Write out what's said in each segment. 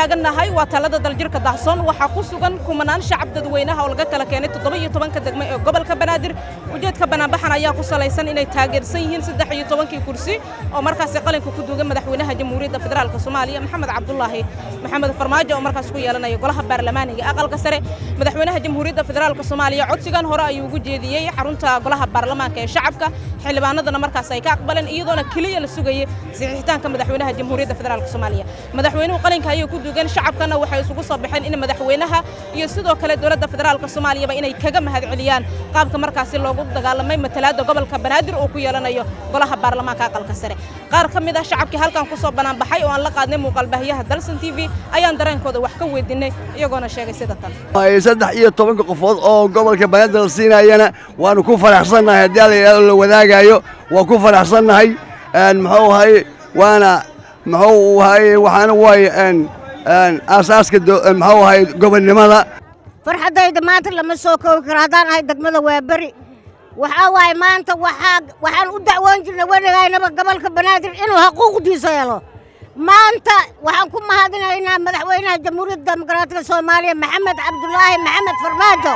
taagannahay waa talada daljirka dahsoon waxaa ku sugan kumanaan shacab dadweynaha oo laga kala keenay toddoba iyo tobanka degmo ee gobolka banaadir ujeedka banaanbaxan ayaa ku salaysan inay taageersan yihiin saddex iyo tobankii kursi oo markaasi qalinka ku duugan madaxweynaha jamhuuriyadda federaalka soomaaliya maxamed cabdulaahi maxamed farmaajo oo markaas ku yeelanaya golaha baarlamaaniga aqalka sare madaxweynaha jamhuuriyadda federaalka soomaaliya codsigan hore ayuu ugu jeediyey xarunta golaha baarlamaanka ee shacabka xildhibaanadana markaas ay ka aqbaleen iyadoona keliya la sugayay saxiixitaanka madaxweynaha jamhuuriyadda federaalka soomaaliya madaxweynuhu qalinka ayay ku duugan shacabkana waxay isugu soo baxeen in madaxweynaha iyo sidoo kale dowladda federaalka soomaaliyaba inay kaga mahad celiyaan qaabka markaasi loogu dagaalamay matalaadda gobolka banaadir oo ku yeelanayo golaha baarlamaanka aqalka sare qaar ka mid ah shacabkii halkan ku soo banaanbaxay oo aan la qaadnay muuqaalbaahiyaha dalsan t v ayaan dareenkooda wax ka weydiinay iyagoona sheegay sida tan saddex iyo tobanka qofood oo gobolka banaadir la siinayana waanu ku faraxsannahay haddii alla yidhahdo la wadaagaayo waa ku faraxsannahay muxuu ahaye waana muxuu ahaye waxaana waaye aasaaska muxuu ahaye gobonnimada farxaddayda maanta lama soo koobi karo haddaan ahay degmada waaberi waxaa waaye maanta waxaa waxaan u dacwoon jirnay weligaynaba gobolka banaadir inuu xuquuqdiisa helo maanta waxaan ku mahadinaynaa madaxweynaha jamhuuriyadda dimuqraatiga soomaaliya maxamed cabdulaahi maxamed farmaajo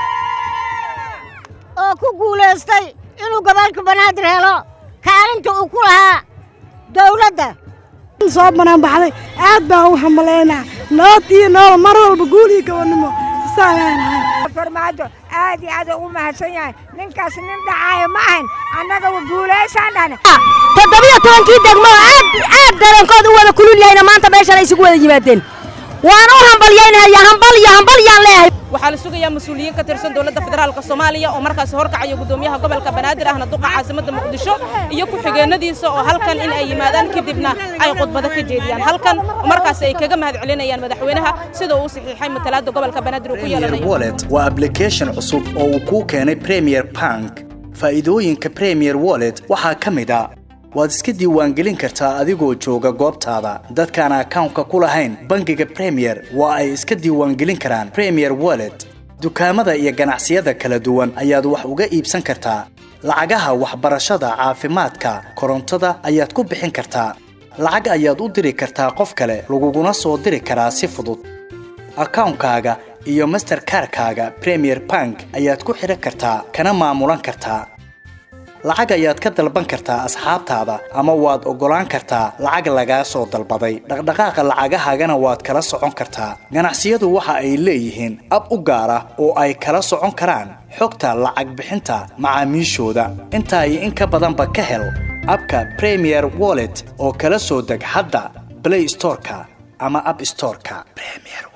oo ku guulaystay inuu gobolka banaadir helo kaalinta uu ku lahaa dawladda soo banaanbaxday aad baan u hamalaynaa nabad iyo nolol mar walba guul iyo gabannimo farmaajo aad iyo aad ugu mahadsan yahay ninkaas nin dhacaayo ma ahayn annaga guulaysaan dhahne toddobiyo tobankii degmo aad aad dareenkooda u wada kulul yahayna maanta meeshan ay isugu wada yimaadeen waan u hambalyaynaya hambal iyo hambal yaan leeyahay waxaa la sugayaa mas-uuliyiin ka tirsan dowladda federaalka soomaaliya oo markaasi horkacayo guddoomiyaha gobolka banaadir ahna duqa caasimadda muqdisho iyo ku-xigeenadiisa oo halkan in ay yimaadaan kadibna ay khudbado ka jeediyaan halkan markaasi ay kaga mahad celinayaan madaxweynaha sida uu saxiixay matalaadda gobolka banaadir uu ku yeelanayo wallet waa application cusub oo uu kuu keenay premier bank faa'iidooyinka premier wallet waxaa ka mid a waad iska diiwaangelin kartaa adigoo jooga goobtaada dadkaan akawnka ku lahayn bangiga premier waa ay iska diiwaangelin karaan premier wallet dukaamada iyo ganacsiyada kala duwan ayaad wax uga iibsan kartaa lacagaha waxbarashada caafimaadka korontada ayaad ku bixin kartaa lacag ayaad u diri kartaa qof kale laguguna soo diri karaa si fudud akawnkaaga iyo masterkarkaaga premier bank ayaad ku xidhan kartaa kana maamulan kartaa lacag ayaad ka dalban kartaa asxaabtaada ama waad oggolaan kartaa lacag lagaa soo dalbaday dhaqdhaqaaqa lacagahaagana waad kala socon kartaa ganacsiyadu waxa ay leeyihiin ab u gaar ah oo ay kala socon karaan xogta lacag bixinta macaamiishooda intaa iyo in ka badanba ka hel abka premier wallet oo kala soo deg hadda blay storeka ama ab storeka